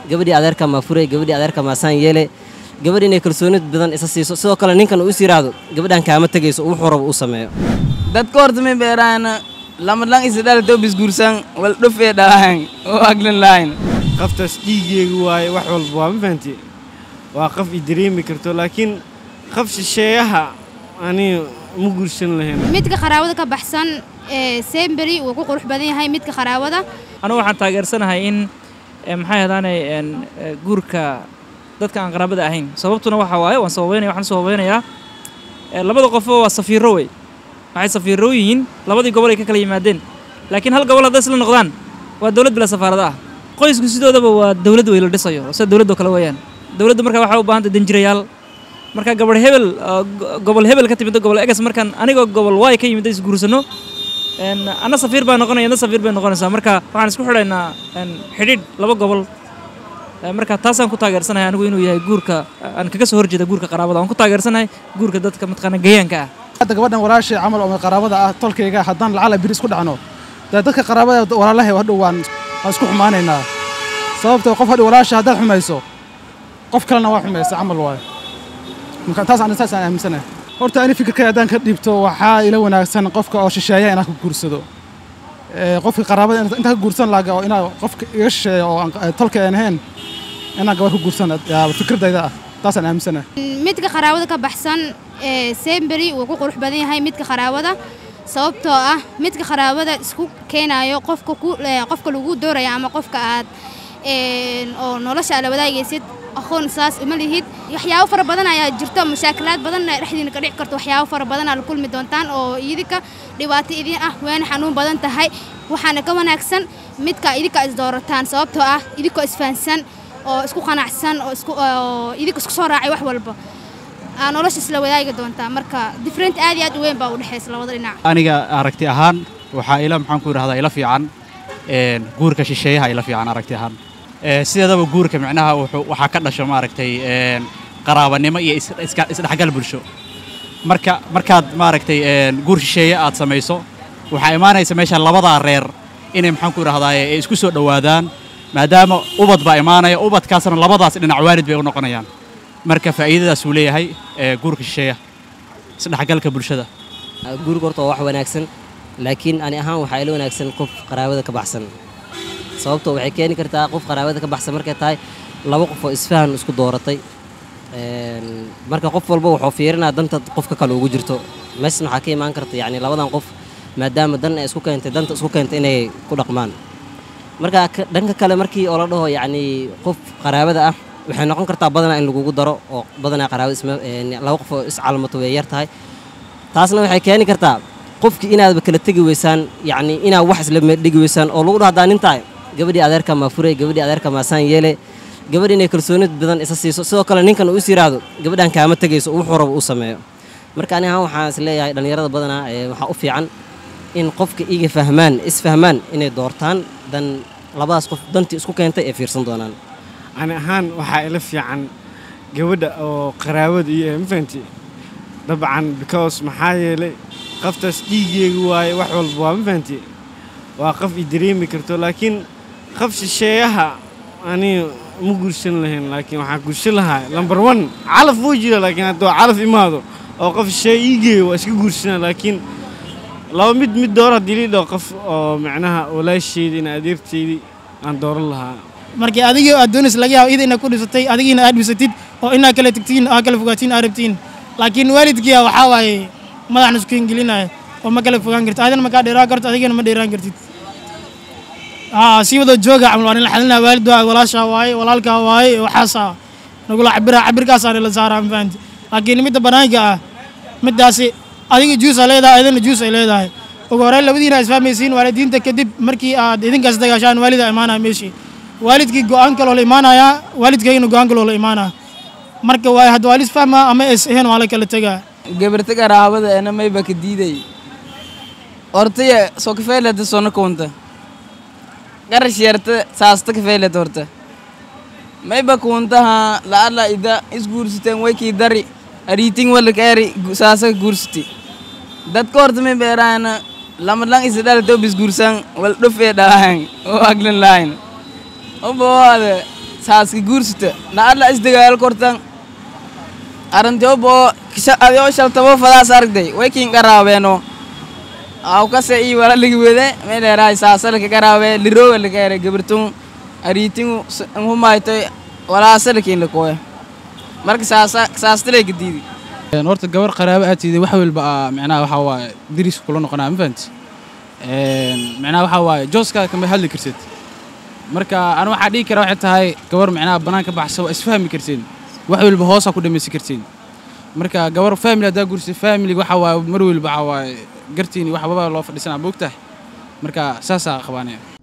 gabadhii adeerka maa furay gabadhii adeerka maa saan yeele gabadh inay kalsoonid badan isa siiso sidoo kale ninkan uu is yidhaahdo gabadhan kaama tegayso wuxuu rabo uu sameeyo dadka horta may beeraana lamalang isdhalto bisguursan wal dhufee dhalahan oo aglan lahayn qaftaas dhiigeegu waaye wax walba waa ma fahanti waa qaf i dareemi karto laakiin qaf shisheeyaha ani ma guursan lahayn midka qaraawada ka baxsan ee semberi wuu ku qurux badan yahay midka qaraawada anugu waxaan taageersanahay in maxay ahdaanay guurka dadka aan qaraabada ahayn sababtuna waxa waaye waan sababeynaya waxaan sababeynayaa labada qofba waa safiiro wey waxay safiiro yihiin labadii gobol ay ka kala yimaadeen laakiin hal gobol hadday isla noqdaan waa dowlad bila safaarada ah qoysku sidoodaba waa dowlad wey la dhisayo sida dowladdo kale weeyaan dowladda marka waxay u baahantay danjirayaal marka gabadh hebel gobol hebel ka timid gobol egas markaan anigoo gobol waay ka yimid isguursano anna safiir baa noqonaya adna safiir bay noqonaysaa marka waxaan isku xidhaynaa xidhiidh laba gobol marka taasaan ku taageersanahay anigu inuu yahay guurka aan kaga soo horjeeda guurka qaraabada waan ku taageersanahay guurka dadka mataqaana gayaanka ah hadda gabadhan walaashay camal oo qaraabada ah tolkayga haddaan lacala biri isku dhacno dee dadka qaraabada walaalahay hadhow waan waan isku xumaanaynaa sababtoo qof hadhow walaasha haddaad xumayso qof kalena waa xumaysa camal waaye marka taas aan saas aan aaminsanahay horta ani fikirkay haddaan ka dhiibto waxaa ila wanaagsan qofka oo shisheeya inaan ka guursado qofka qaraabada inta ka guursan laga oo inaa qofka iga shisheeya oo tolka aan ahayn inaan gabar ka guursan fikradayda ah taasaan aaminsanahay midka qaraawada ka baxsan ee semberi wuu ku qurux badan yahay midka qaraawada sababtoo ah midka qaraawada isku keenayo qofka qofka lagu dooraya ama qofka aad oo nolosha ala wadaagaysid aqoon saas uma lihid waxyaabo fara badan ayaa jirto mashaakilaad badanna dhexdiina ka dhici karto waxyaabo fara badan aa la kulmi doontaan oo idinka dhibaato idin ah waana xanuun badan tahay waxaana ka wanaagsan midka idinka isdoorataan sababtoo ah idinkoo isfahansan oo isku qanacsan oo isku oo idinka isku soo raacay wax walba aa nolosha isla wadaagi doontaa marka different aad iyo aad u weyn baa u dhexaysa labada dhinac aniga aragti ahaan waxaa ila maxaan ku idhahdaa ila fiican guurka shisheeyaha ila fiican aragti ahaan sideedaba guurka micnaha waxaa ka dhasho maaragtay qaraabanimo iyo isdhexgal bulsho marka markaad maaragtay guur shisheeye aad samayso waxaa imaanaysa meesha labadaa reer inay maxaan ku idhahdaa ay isku soo dhowaadaan maadaama ubad baa imaanaya ubadkaasna labadaas dhinac waalid bay u noqonayaan marka faa'iidadaas uu leeyahay guurka shisheeyaha isdhexgalka bulshada guurka horta waa wax wanaagsan laakiin ani ahaan waxaa ila wanaagsan qof qaraabada ka baxsan sababtoo waxay keeni kartaa qof qaraabada ka baxsan markay tahay laba qof oo isfahan isku dooratay marka qof walba wuxuu fiirinaa danta qofka kale ugu jirto meeshan waxaa ka imaan karta yacni labadan qof maadaama dan ay isku keentay danta isku keentay inay ku dhaqmaan marka dhanka kale markii oo la dhaho yacni qof qaraabada ah waxay noqon kartaa badanaa in lagugu daro oo badanaa qaraabada isma laba qof oo iscalmato way yar tahay taasna waxay keeni kartaa qofkii inaadba kala tegi weysaan yacni inaad wax isla dhigi weysaan oo lagu dhahdaa nin tahay gabadhii adeerka maa furay gabadhii adeerka maa saan yeele gabadh inay kalsoonid badan isa siiso sidoo kale ninkan uu is yidhaahdo gabadhan kaama tegayso wuxuu rabo uu sameeyo marka ani ahaan waxaan is leeyahay dhallinyarada badanaa waxaa u fiican in qofka iga fahmaan isfahmaan inay doortaan dan labadaas qof dantii isku keentay ee fiirsan doonaan ani ahaan waxaa ila fiican gabadha oo qaraabada iyo ma fahanti dabcan because maxaa yeelay qaftaas dhiigeegu waaye wax walba waa ma fahanti waa qaf i dareemi karto laakiin qaf shisheeyaha ani ma guursan lahayn laakiin waxaan guursan lahaa lambar one calaf wuu jira laakiin hadduu calaf imaado oo qof shisheeye ii geeyo waa iska guursanaa laakiin laba mid mid door haddii lii dhaho qof oo macnaha walaasheydii ina adeerteydii aan dooran lahaa markii adigii aad doonaysa laga yaabo ida inaad ku dhisatay adigiina aad dhisatid oo inaad kala tegtiin aad kala fogaatiin aad rabtiin laakiin waalidkiia waxaa waaye madaxna isku hingelinaya oo ma kala fogaan kartid adina makaa dheeraan karto adigana ma dheeraan kartid haa sii wada jooga camal waa nila xalinaa waalid waa walaashaa waaye walaalkaa waaye waxaasaa nagula cabira cabirkaasaa nila saaraa ma fahanti laakiin midda banaanka ah middaasi adiga juus aa leedahay adina juus ay leedahay ugu horreyn labadiina isfahmaysiin waalidiinta kadib markii aad idinkaas dagaashaan waalida imaanaya meeshii waalidkii go'aan kaloo la imaanayaa waalidkaygina go'aan kaloo la imaanaya marka waa hadda waa lis fahmaa ama es ahayn waa la kala tegaa gabarta qaraabada ena mayba ka diiday hortaya soo kafeylata sona kuunta qarash yarta saasta kafeylata horta mayba kuuntaha la'alla ida isguursiteen waykii dari ariiting wala kaari saasa guursiti dadka horta may beeraana lamalang isdhalto bisguursan wal dhufee dhalahan oo aglan lahayn obawaada saaska guursata na alla isdagaalo kortan arantiobo adio shaltabo fadaas aragday way kiin qaraabeeno aw kase ii wala ligi wede meeleeraay saasalka qaraabe lirooga lagaere gabartun ariitingu humaytoy walaasalkiin lakooya marka saasa saastalay gadiidi horta gabar qaraabo aad tiiday wax walba aa micnaha waxaa waaye diris kula noqonaa ma fahanti micnaha waxaa waaye jooskaada kama hadli karsid marka anu waxaa dhihi kara waxay tahay gabar micnaha bannaan ka baxsa waa isfahmi kartiin wax walba hoosaa ku dhamaysan kartiin marka gabar family haddaa gursay familiga waxaa waaye mar walba waxaa waaye gartiin wax waba loo fadhisanaa moogtahay marka saasaa qabaanaya